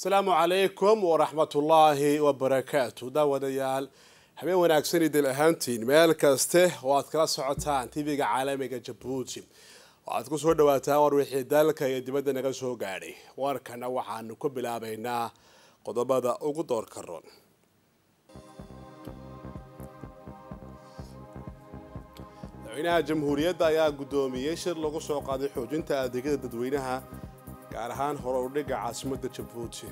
asalaamu calaykum waraxmatullaahi wabarakaatu daawadayaal habeen wanaagsan idil ahaantiin meel kaste oo aad kala socotaan tv-ga caalamiga jabuuti waxaad ku soo dhawaataan war wixii dalka iyo dibadda naga soo gaadhay warkana waxaanu ku bilaabaynaa qodobada ugu doorka ron madaxweynaha jamhuuriyadda ayaa guddoomiyey shir lagu soo qaaday xoojinta adeegyada dadweynaha gaar ahaan hore udhigga caasimadda jabuuti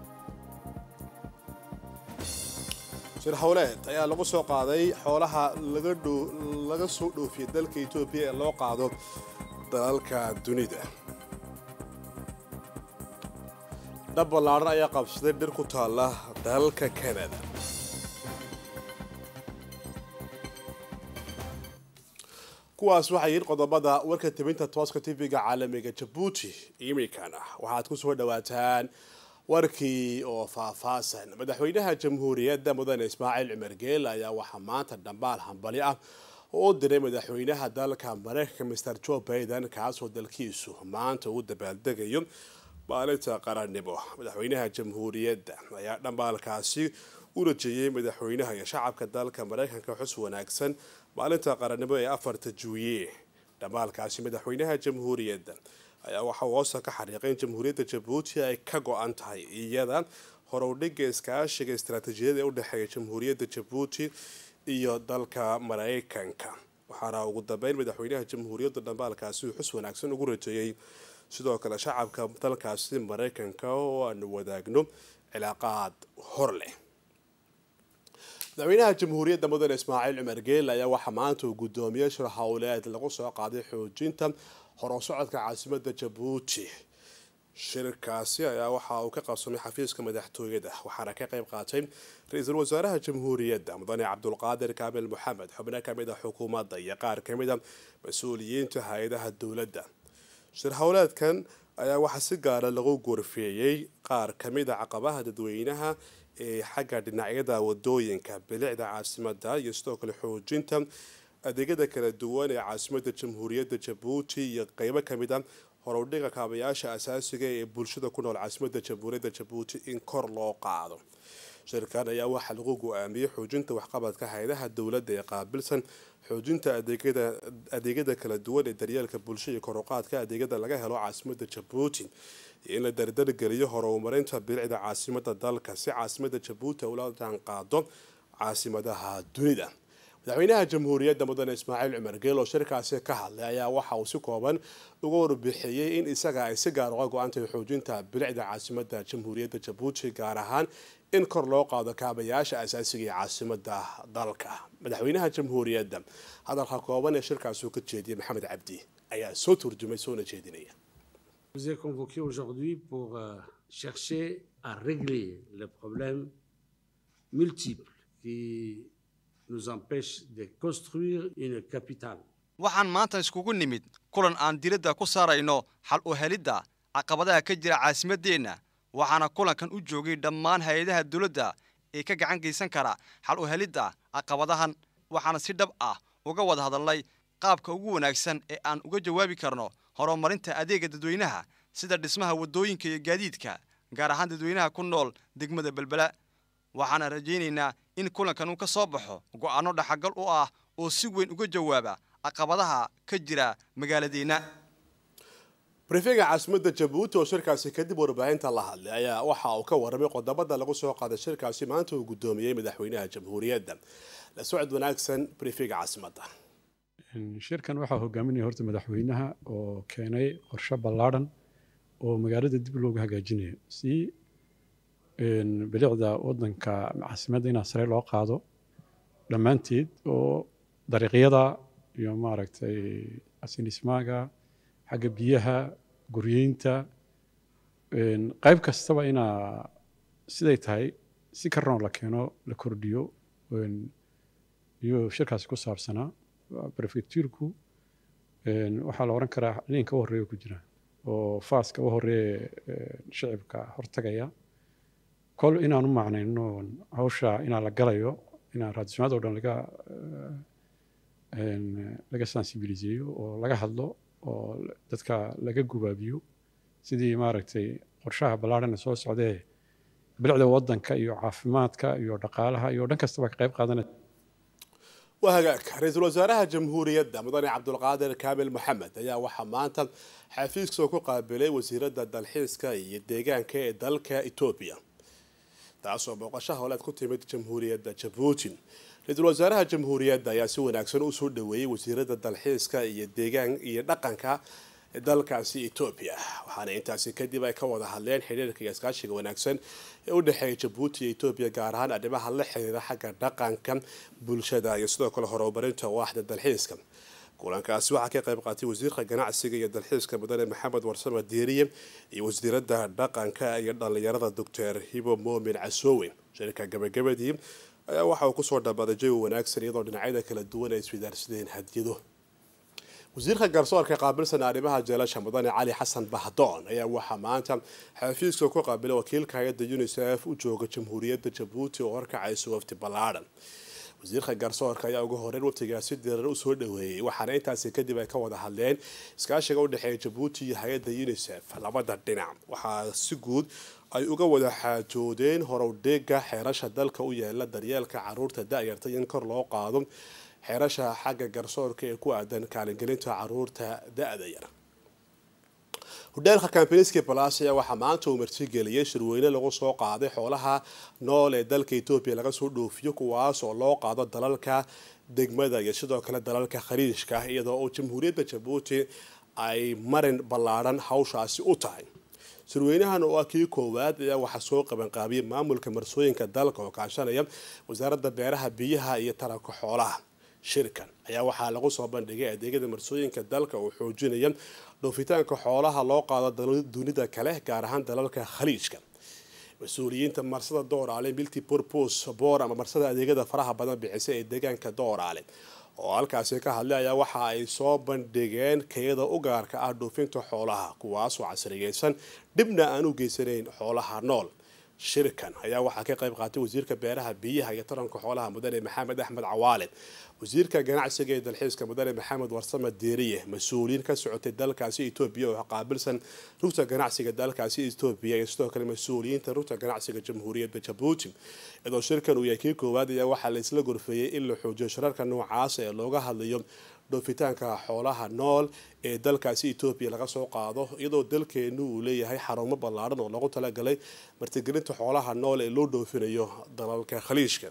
shir howleed ayaa lagu soo qaaday xoolaha laga soo dhoofiyay dalka etoobiya ee loo qaado dalalka dunida dhab ballaadhan ayaa qabsaday dhir ku taalla dalalka kanada kuwaas waxay yihiin qodobada warka tabinta tooska tv-ga caalamiga jabuuti iminkana waxaad ku soo dhawaataan warkii oo faahfaasan madaxweynaha jamhuuriyadda mudane ismaaciil cumar geel ayaa waxaa maanta dhambaal hambali ah oo u diray madaxweynaha dalka mareykanka master joe baiden kaasoo dalkiisu maanta uu dabaaldegayo maalinta qarannimo madaxweynaha jamhuuriyadda ayaa dhambaalkaasi u rajeeyey madaxweynaha iyo shacabka dalka mareykanka xus wanaagsan maalinta qarannimo ee afarta juuye dhambaalkaasi madaxweynaha jamhuuriyadda ayaa waxaa hoosta ka xariiqay in jamhuuriyadda jabuuti ay ka go-an tahay iyada horowdhiga iskaashiga istaraatiijiyada ee u dhexeeya jamhuuriyadda jabuuti iyo dalka mareykanka waxaana ugu dambeyn madaxweynaha jamhuuriyadda dhambaalkaasi uu xus wanaagsan ugu rajeeyey sidoo kale shacabka dalkaasi mareykanka oo aanu wadaagno cilaaqaad hor leh madaxweynaha jamhuuriyadda mudane ismaaciil cumar geel ayaa waxaa maanta uu guddoomiyey shir howleed lagu soo qaaday xoojinta horosocodka caasimadda jabuuti shirkaasi ayaa waxa uu ka qabsamay xafiiska madaxtooyada waxaana ka qayb qaatay ra-iisul wasaaraha jamhuuriyadda mudane cabdulqaadir kaamil moxamed xubno kamid a xukuumadda iyo qaar kamid a mas-uuliyiinta hay-adaha dowladda shir howleedkan ayaa waxaa si gaara lagu gorfeeyey qaar kamid a caqabaha dadweynaha ee xagga dhinacyada wadooyinka bilicda caasimada iyo sidoo kale xoojinta adeegyada kala duwan ee caasimadda jamhuuriyadda jabuuti iyo qeybo kamid a horowdhiga kaabayaasha asaasiga ee bulshada ku nool caasimadda jamhuuriyadda jabuuti in kor loo qaado shirkan ayaa waxaa lagu go-aamiyey xoojinta waxqabadka hay-adaha dowladda ee qaabilsan xoojinta adeegyada kala duwan ee daryeelka bulsha iyo koruqaadka adeegyada laga helo caasimadda jabuuti iyo in la dardargeliyo horumarinta bilicda caasimada dalka si caasimada jabuuti ula jaanqaado caasimadaha dunida madaxweynaha jamhuuriyadda mudane ismaaciil cumar geel oo shirkaasi ka hadlay ayaa waxa uu si kooban uga warbixiyey in isaga ay si gaar uga go-antahay xoojinta bilicda caasimada jamhuuriyadda jabuuti gaar ahaan in kor loo qaado kaabayaasha asaasiga ee caasimada dalka madaxweynaha jamhuuriyadda hadalka kooban ee shirkaasi uu ka jeediyey maxamed cabdi ayaa soo turjumay soona jeedinaya vous ai convoqué aujourd'hui pour euh, chercher à régler les problèmes multiples qui nous empêchent de construire une capitale. waxaan maanta iskugu nimid kulan aan diradda ku saarayno xal u helidda caqabadaha ka jira caasimaddeenna waxaana kulankan u joogay dhammaan hay-adaha dowladda ee ka gacan geysan kara xal u helidda caqabadahan waxaana si dhab ah uga wada hadalnay qaabka ugu wanaagsan ee aan uga jawaabi karno horumarinta adeega dadweynaha sida dhismaha waddooyinka iyo gaadiidka gaar ahaan dadweynaha ku nool degmada belbela waxaana rajaynaynaa in kulankan uu ka soo baxo go'aanno dhaxagal u ah oo si weyn uga jawaaba caqabadaha ka jira magaaladeenna brifega caasimadda jabuuti oo shirkaasi kadib warbaahinta la hadlay ayaa waxa uu ka warramay qodobada lagu soo qaaday shirkaasi maanta uu guddoomiyey madaxweynaha jamhuuriyadda la socod wanaagsan brifega caasimadda shirkan waxaa hogaaminaya horta madaxweynaha oo keenay qorshe ballaadhan oo magaalada dib loogu hagaajinayo si bilicda wadanka caasimadda inaa sare loo qaado dhammaanteed oo dariiqyada iyo maaragtay asinismaaga xagga biyaha guryeynta qayb kastaba inaa siday tahay si karnoo la keeno la kordhiyo iyo shirkaasi ku saabsanaa prefectuurku waxaa la odhan karaa linka u horreeya ku jira oo faaska u horreeya shicibka hortagaya kol inaan u macnayno hawsha inaa la galayo inaan raadismaad oo dhan laga laga sensibiliseeyo oo laga hadlo oo dadka laga gubaabiyo sidii maaragtay qorshaha ballaarhana soo socdee bilicda wadanka iyo caafimaadka iyo dhaqaalaha iyo dhan kastaba ka qayb qaadanaya waa hagaag ra-iisul wasaaraha jamhuuriyadda mudane cabdulqaadir kaamil maxamed ayaa waxaa maanta xafiiska ku qaabilay wasiiradda dalxiiska iyo deegaanka ee dalka etoobiya taasoo booqasho howleed ku timid jamhuuriyadda jabuuti ra-iisul wasaaraha jamhuuriyadda ayaa si wanaagsan usoo dhaweeyey wasiiradda dalxiiska iyo deegaan iyo dhaqanka dalkaasi etoobiya waxaana intaasi kadib ay ka wada hadleen xiriirka iyo iskaashiga wanaagsan ee u dhexeeya jabuuti iyo etoobiya gaar ahaan arrimaha la xiriira xagga dhaqanka bulshada iyo sidoo kale horumarinta waaxda dalxiiska kulankaasi waxaa ka qayb qaatay wasiirka ganacsiga iyo dalxiiska mudane maxamed warsame diiriye iyo wasiiradda dhaqanka iyo dhallinyarada doctor hibo moomin casoowe shirka gabagabadii ayaa waxa uu kusoo dhamaaday jawi wanaagsan iyadoo dhinacyada kala duwan ay iswidaarsadeen hadiyado wasiirka garsoorka qaabilsan arrimaha jeelasha mudane cali xasan bahdoon ayaa waxaa maanta xafiiska ku qaabilay wakiilka hay-adda unisef u jooga jamhuuriyadda jabuuti oo horkacaysa wafti ballaadhan wasiirka garsoorka ayaa ugu horeyn waftigaasi dirar usoo dhaweeyey waxaana intaasi kadib ay ka wada hadleen iskaashiga udhexeeya jabuuti iyo hay-adda unisef labada dhinac waxaa si guud ay uga wada xaajoodeen horowdheega xeerasha dalka u yaala daryeelka caruurta da-yarta in kor loo qaado xeerasha xagga garsoorka ee ku aadan kaalingelinta caruurta da-da yar hudheelka kampaniski balas ayaa waxaa maanta uu martigeliyay shirweyne lagu soo qaaday xoolaha nool ee dalka etoobiya laga soo dhoofiyo kuwaas oo loo qaado dalalka degmada iyo sidoo kale dalalka khaliijka iyadoo oo jamhuuriyadda jabuuti ay marin ballaadhan hawshaasi u tahay shirweynahan oo ah kii koowaad ayaa waxaa soo qabanqaabiyay maamulka marsooyinka dalka oo kaashanaya wasaaradda beeraha biyaha iyo taranka xoolaha shirkan ayaa waxaa lagu soo bandhigay adeegyada marsooyinka dalka oo xoojinaya dhoofitaanka xoolaha loo qaado dunida kale gaar ahaan dalalka khaliijka mas-uuliyiinta marsada dooraale milti purpos boor ama marsada adeegyada faraha badan bixisa ee deegaanka dooraale oo halkaasi ka hadlay ayaa waxa ay soo bandhigeen kayada u gaarka ah dhoofinta xoolaha kuwaasoo casriyeysan dhibna aan u geysanayn xoolaha nool shirkan ayaa waxaa ka qayb qaatay wasiirka beeraha biyaha iyo taranka xoolaha mudane maxamed axmed cawaale wasiirka ganacsiga ee dalxiiska mudane maxamed warsame deeriye mas-uuliyiin ka socotay dalkaasi etoobiya oo qaabilsan rugta ganacsiga dalkaasi etoobiya iyo sidoo kale mas-uuliyiinta rugta ganacsiga jamhuuriyadda jabuuti iyadoo shirkan uu yahay kii koowaad ayaa waxaa la isla gorfeeyey in la xoojiyo shirarka noocaasa ee looga hadlayo dhoofitaanka xoolaha nool ee dalkaasi etoobiya laga soo qaado iyadoo dalkeenu uu leeyahay xarumo ballaadhan oo loogu talagalay martigelinta xoolaha nool ee loo dhoofinayo dalalka khaliijka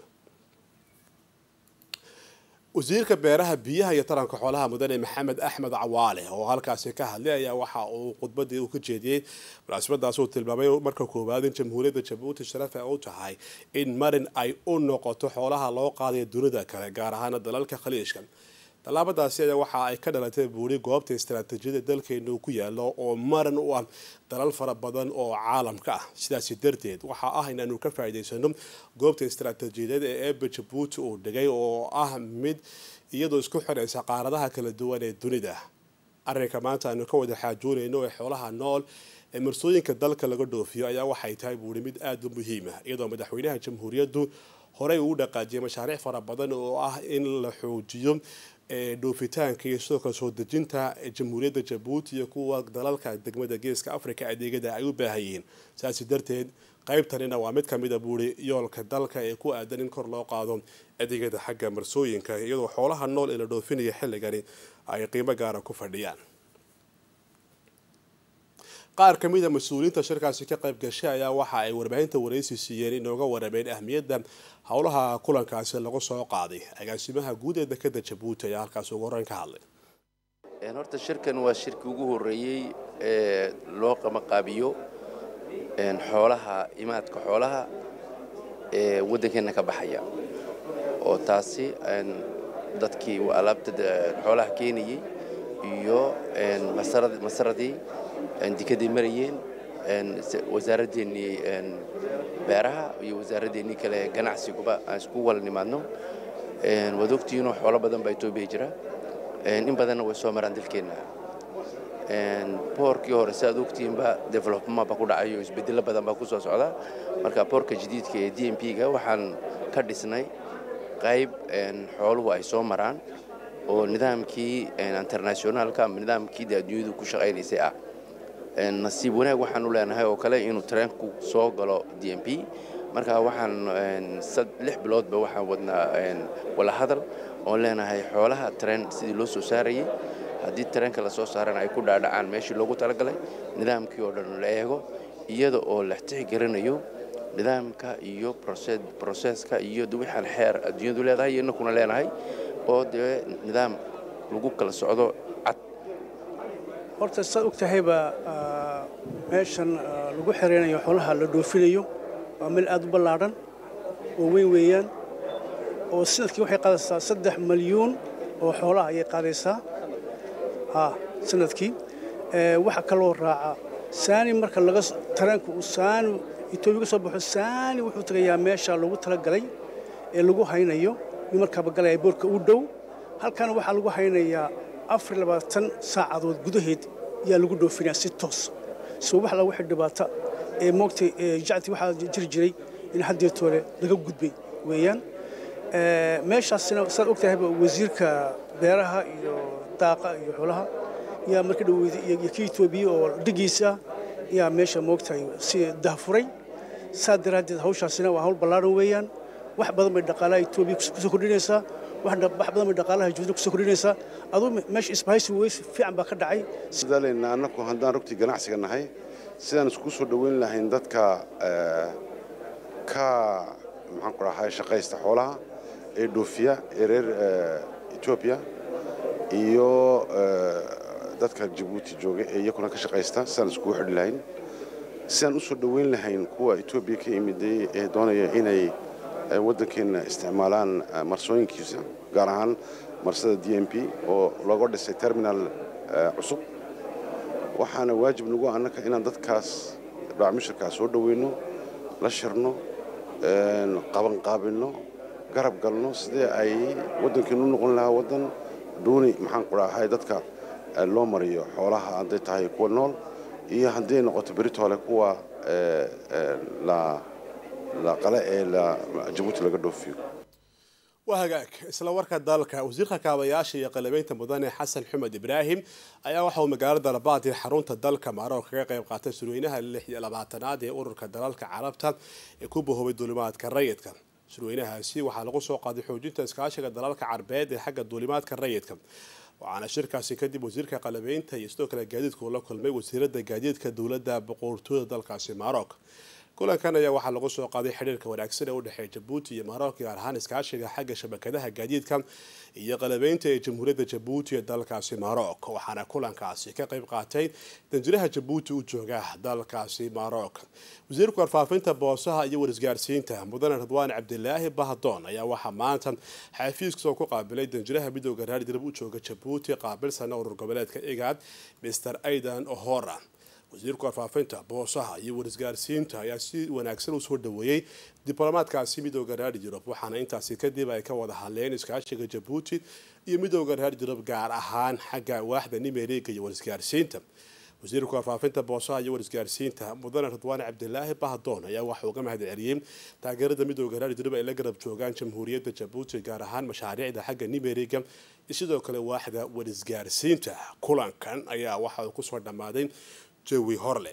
wasiirka beeraha biyaha iyo taranka xoolaha mudane maxamed axmed cawaale oo halkaasi ka hadlay ayaa waxa uu khudbadii uu ka jeediyey munaasabadaas uu tilmaamay marka koowaad in jamhuuriyadda jabuuti sharaf ay u tahay in marin ay u noqoto xoolaha loo qaadayo dunida kale gaar ahaana dalalka khaliijka tallaabadaasi ayaa waxa ay ka dhalatay buuri goobta istaraatiijiyada dalkeenu ku yaalo oo maran u ah dalal fara badan oo caalamka ah sidaasi darteed waxaa ah inaanu ka faa'iidaysano goobta istaraatiijiyadeed ee eeba jabuuti uu dhigay oo ah mid iyadoo isku xiraysa qaaradaha kala duwan ee dunida arrinka maanta aanu ka wada xaajoonayno ee xoolaha nool ee marsooyinka dalka laga dhoofiyo ayaa waxay tahay buuri mid aada u muhiima iyadoo madaxweynaha jamhuuriyaddu horey uu dhaqaajiyay mashaariic fara badan oo ah in la xoojiyo dhoofitaanka iyo sidoo kale soo dejinta jamhuuriyadda jabuuti iyo kuwa dalalka degmada geeska africa adeegyada ay u baahan yihiin saasi darteed qaybtanina waa mid kamid a buuri yoolka dalka ee ku aadan in kor loo qaado adeegyada xagga marsooyinka iyadoo xoolaha nool ee la dhoofinaya xilligani ay qiimo gaara ku fadhiyaan qaar ka mid a mas-uuliyiinta shirkaasi ka qayb gashay ayaa waxa ay warbaahinta waraysi siiyeen inooga warameen ahmiyadda howlaha kulankaasi lagu soo qaaday agaasimaha guud ee dekada jabuuti ayaa halkaasi ugu horeyn ka hadlay horta shirkan waa shirkii ugu horreeyey ee loo qamaqaabiyo xoolaha imaadka xoolaha ee waddankeenna ka baxaya oo taasi dadkii alaabta xoolaha keenayey iyo masaradii dikaday marayeen wasaaraddeenii beeraha iyo wasaaraddeenii kale ganacsiguba aan isku wala nimaadno waad ogtihiinoo xoolo badan baa etoobiya jira in badanna way soo maraan dalkeenna boorkii hore si aad ogtihiinba development baa ku dhacayo isbeddelo badan baa ku soo socda marka boorka jadiidka ee d m p-ga waxaan ka dhisnay qayb xooluhu ay soo maraan oo nidaamkii internationaalka ama nidaamkii dee adduunyadu ku shaqaynaysay ah nasiib wanaag waxaanu leenahay oo kale inuu tareenku soo galo d m p marka waxaan lix biloodba waxaan wadnaa wala hadal oon leenahay xoolaha tareen sidii loo soo saarayay haddii tareenka la soo saarana ay ku dhaadhacaan meeshii loogu talagalay nidaamkii oo dhan la eego iyada oo la tixgelinayo nidaamka iyo broseska iyo wixaan xeer adduunyadu leedahay iyo innakuna leenahay oo dee nidaam lagu kala socdo cad horta saad og tahayba meeshan lagu xereynayo xoolaha la dhoofinayo waa meel aad u ballaadhan oo weyn weeyaan oo sanadkii waxay qaadaysaa saddex malyuun oo xoolaha ayay qaadaysaa ha sanadkii waxaa kaloo raaca saani marka laga tareenku uu saani etoobiya ka soo baxo saani wuxuu tagayaa meesha loogu talagalay ee lagu haynayo nin markaaba galaya boorka u dhow halkan waxaa lagu haynayaa afar labaatan saacadood gudaheed ayaa lagu dhoofinaya si toos soo wax la wixii dhibaata ee moogtay jacti waxaa jiri jiray in haddeetoole laga gudbay weeyaan meeshaasina saad og tahayba wasiirka beeraha iyo daaqa iyo xoolaha yaa marka dhaweyday iyo kii etoobiya oo dhigiisa yaa meesha moogtahay si dahfuray saa daraaddeed hawshaasina waa hawl ballaaran weeyaan wax badan bay dhaqaalaha etoobiya kusoo kordhinaysaa wax badan bay dhaqaalaha juuda kusoo kordhinaysaa aduu meesha isbahaysi weys fiican baa ka dhacay sidaaleyna annagu haddaan rugtii ganacsiga nahay sidaan isku soo dhoweyn lahayn dadka ka maxaan ku dhahay shaqaysta xoolaha ee dhoofiya ee reer etoobiya iyo dadka jabuuti jooga ee iyakuna ka shaqaysta sidaan iskugu xidhi lahayn sidaan u soo dhoweyn lahayn kuwa etoobiya ka yimiday ee doonaya inay waddankeenna isticmaalaan marsooyinkiisa gaar ahaan marsada d m p oo looga dhisay terminal cusub waxaana waajib nagu annaka inaan dadkaas dhaacmushirkaa soo dhoweyno la shirno qabanqaabinno garab galno sidee ay waddankeenu u noqon lahaa waddan duuni maxaan ku dhahay dadka loo mariyo xoolaha hadday tahay kuwa nool iyo hadday noqoto beritoole kuwa la qale ee jabuuti laga dhoofiyo waa hagaag isla warka dalka wasiirka kaabayaasha iyo qalabeynta mudane xasan xumed ibraahim ayaa waxa uu magaalada rabaad ee xarunta dalka maroc kaga qayb qaatay surweynaha lix iyo labaatanaad ee ururka dalalka carabta ee ku bahoobay duulimaadka rayidka surweynahaasi waxaa lagu soo qaaday xoojinta iskaashiga dalalka carbeed ee xagga duulimaadka rayidka waxaana shirkaasi kadib wasiirka qalabeynta iyo sidoo kale gaadiidka uu la kulmay wasiirada gaadiidka dowladda boqortooyada dalkaasi maroc kulankan ayaa waxaa lagu soo qaaday xidhiirka wanaagsan ee u dhexeeya jabuuti iyo maroc gaar ahaan iskaashiga xagga shabakadaha gaadiidka iyo qalabeynta ee jamhuuriyadda jabuuti ee dalkaasi maroc waxaana kulankaasi ka qayb qaatay danjiraha jabuuti u jooga dalkaasi maroc wasiirka warfaafinta boosaha iyo warisgaarsiinta mudane radwaan cabdilaahi bahdoon ayaa waxaa maanta xafiiskasoo ku qaabilay danjiraha midooda raardirab u jooga jabuuti qaabilsana urur goboleedka igaad mr aidan ohora wasiirka warfaafinta boosaha iyo warisgaarsiinta ayaa si wanaagsan usoo dhaweeyey diblomaadkaasi midooda raar yurub waxaana intaasi kadib ay ka wada hadleen iskaashiga jabuuti iyo midooda raar yurub gaar ahaan xagga waaxda nimeriga iyo warisgaarsiinta wasiirka warfaafinta boosaha iyo warisgaarsiinta mudane radwaan cabdilaahi bahdoon ayaa waxa uga mahad celiyey taageerada midooda raar yurub ay la garab joogaan jamhuuriyadda jabuuti gaar ahaan mashaariicda xagga nimeriga iyo sidoo kale waaxda warisgaarsiinta kulankan ayaa waxa uu kusoo dhammaaday jawi horleh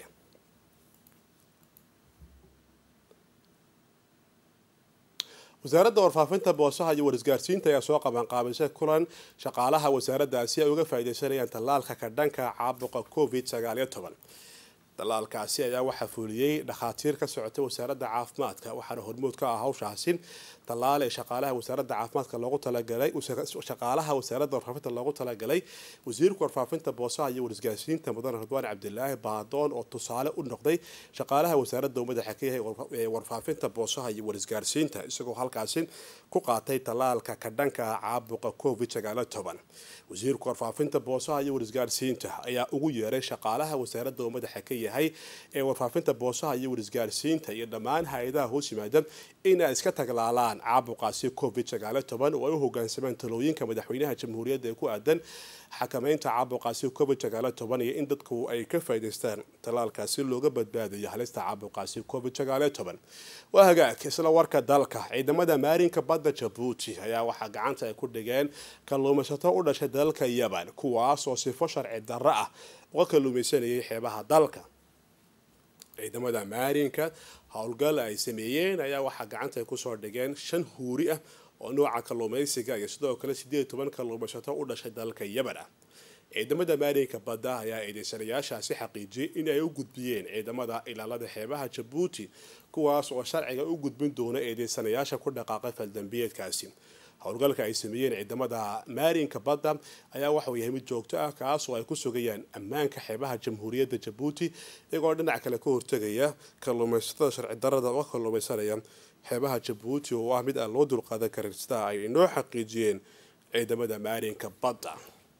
wasaaradda warfaafinta boosaha iyo warisgaarsiinta ayaa soo qabanqaabisay kulan shaqaalaha wasaaraddaasi ay uga faaideysanayaan tallaalka ka dhanka caabuqa covid sagaaliyo toban dalaalkaasi ayaa waxaa fuliyey dhakhaatiir ka socotay wasaaradda caafimaadka waxaana hormood ka ah hawshaasi tallaal ee shaqaalaha wasaaradda caafimaadka loogu talagalay shaqaalaha wasaaradda warfaafinta loogu talagalay wasiirka warfaafinta boosaha iyo warisgaarsiinta mudane radwaan cabdilaahi baadoon oo tusaale u noqday shaqaalaha wasaaradda uu madaxa ka yahay ee warfaafinta boosaha iyo warisgaarsiinta isagoo halkaasi ku qaatay tallaalka ka dhanka ah caabuqa covid sagaalo toban wasiirka warfaafinta boosaha iyo warisgaarsiinta ayaa ugu yeeray shaqaalaha wasaaradda uu madaxa ka yahay ee warfaafinta boosaha iyo warisgaarsiinta iyo dhammaan hay-adaha hoos yimaada inay iska taglaalaan caabuqaasi covid sagaalo toban oo ay u hogaansamaan talooyinka madaxweynaha jamhuuriyadda ee ku aadan xakameynta caabuqaasi covid sagaalo toban iyo in dadku ay ka faa'idaystaan tallaalkaasi looga badbaadayo halista caabuqaasi covid sagaalo toban waa hagaag isla warka dalka ciidamada maarinka badda jabuuti ayaa waxaa gacanta ay ku dhigeen kalluumaysato u dhashay dalka yaman kuwaas oo sifo sharci darro ah uga kalluumaysanayay xeebaha dalka ciidamada maarinka howlgal ay sameeyeen ayaa waxaa gacanta ay kusoo dhigeen shan huuri ah oo nooca kalluumaysiga iyo sidoo kale sideed toban kalluumaysato u dhashay dalka yemen ah ciidamada maarinka badda ayaa eedeysanayaashaasi xaqiijiyay in ay u gudbiyeen ciidamada ilaalada xeebaha jabuuti kuwaas oo sharciga u gudbin doona eedeysanayaasha ku dhaqaaqay faldambiyeedkaasi howlgalka ay sameeyeen ciidamada maarinka badda ayaa waxauu yahay mid joogto ah kaas oo ay ku sugayaan ammaanka xeebaha jamhuuriyadda jabuuti iyagoo dhinac kale ka hortegaya kalluumaysatada sharci darada uga kalluumaysanaya xeebaha jabuuti oo ah mid aan loo dulqaadan karin sida ay inoo xaqiijiyeen ciidamada maarinka badda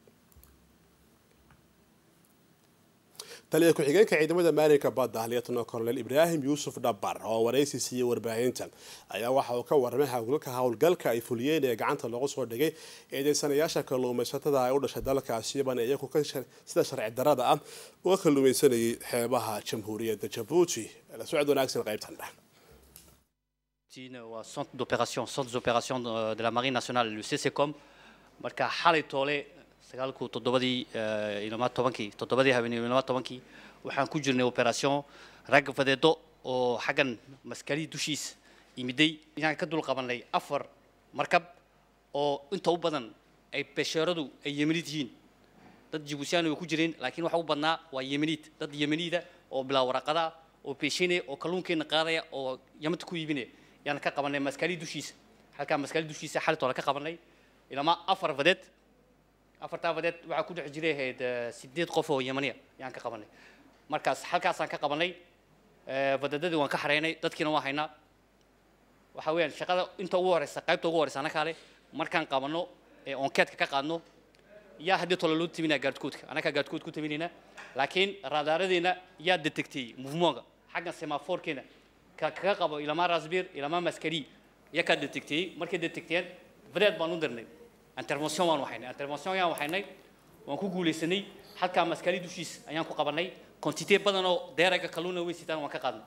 taliya ku-xigeenka ciidamada maalinka badda lieutenant colonel ibraahim yuusuf dhabar oo waraysi siiyey warbaahinta ayaa waxa uu ka warramay howlgalka howlgalka ay fuliyeen ee gacanta lagu soo dhigay eedeysanayaasha kalluumaysatada ay u dhashay dalkaasi yaban iyagu sida sharci darada ah uga kalluumaysanayay xeebaha jamhuuriyadda jabuuti la socod wanaagsan qaybtan dheh waa centre d'opération centre d'opération de la marine nationale le CCCOM marka xalay toole sagaalku toddobadii ilama tobankii toddobadii habeenimo ilama tobankii waxaan ku jirnay operation rag fadeedo oo xaggan maskali dushiis yimiday inaan ka dul qabanay afar markab oo inta u badan ay besheeradu ay yemenid yihiin dad jibuusiyaani way ku jireen laakiin waxa u badnaa waa yemeniid dad yemeniida oo bilaa waraqada oo beeshinaya oo kalluunkeenna qaadaya oo yamanta ku iibinaya yaan ka qabanay maskali dushiisa halkaa maskali dushiisa xalit hore ka qabanay ilama afar fadeed afartaa fadeed waxaa ku dhex jiray ahayd sideed qof oo yemaniya yaan ka qabanay markaas halkaasaan ka qabanay fadeedadii waan ka xareynay dadkiina waan haynaa waxa weeyaan shaqada inta ugu horeysa qaybta ugu horeysa anaka ale markaan qabanno ee onkeedka ka qaadno yaa haddii tole loo timinaya gaardkoodka annagaa gaardkood ku timinayna laakiin raadaaradeena yaa detectay movementka xaggan semaforkeena ka kaga qabo ilamaa rasbir ilamaa maskari yaa kaa detectayey markay detecteen fadeed baan u dirnay intervention waan waxaynay intervention ayaan waxaynay waan ku guulaysanay halkaa maskali dushiis ayaan ku qabanay quantité badan oo deeraga kalluuna weyn sitaan waan ka qaadnay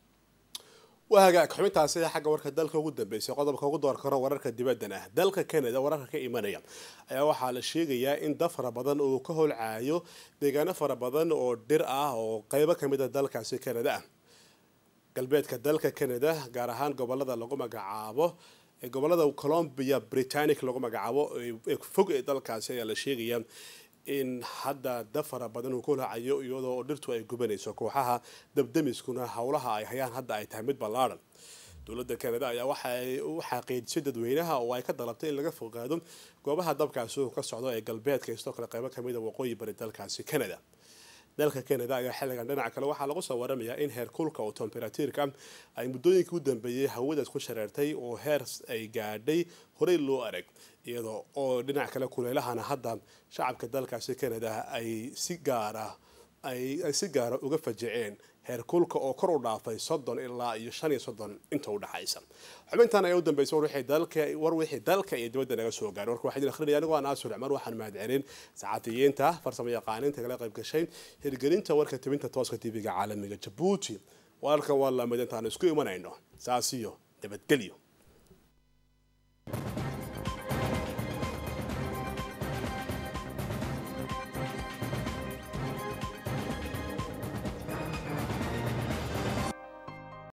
waa hagaag xubintaasi xagga warka dalka ugu dambeysay qodobka ugu door karo wararka dibaddan ah dalka canada wararka ka imanaya ayaa waxaa la sheegayaa in dad fara badan uu ka holcaayo deegaano fara badan oo dhir ah oo qeybo kamid a dalkaasi canada ah galbeedka dalka canada gaar ahaan gobolada lagu magacaabo ee gobolada colombia britannic lagu magacaabo ee fog ee dalkaasi ayaa la sheegayaa in hadda dab fara badan uu ku lacayo iyadoo dhirtu ay gubanayso kooxaha dabdamiskuna howlaha ay hayaan hadda ay tahay mid ballaadhan dowladda canada ayaa waxa ay u xaqiijisay dadweynaha oo ay ka dalabtay in laga fogaado goobaha dabkaasi uu ka socdo ee galbeedka sidoo kale qaybo kamid a waqooyi bari dalkaasi canada dalka canada ayaa xilligan dhinaca kale waxaa lagu soo waramayaa in heer kulka oo temberatuurka ay muddooyinkii u dambeeyey hawadaas ku shareertay oo heer ay gaadhay horey loo arag iyadoo oo dhinac kale kuleelahana hadda shacabka dalkaasi canada ay si gaara ay si gaara uga fajiceen heer kulka oo kor u dhaafay soddon ilaa iyo shan iyo soddon inta u dhaxaysa xubintan ayaa u dambeysay war wixii dalka war wixii dalka iyo dibadda naga soo gaaray warka waxaa idin akhrinaya anigoo aan aasur cumar waxaan mahadcelin saxafiyiinta farsamo yaqaaninta kala qayb gashay hirgelinta warka tibinta tooska tv-ga caalamiga jabuuti wararkan waa lamid intaan isku imanayno saas iyo nabadgelyo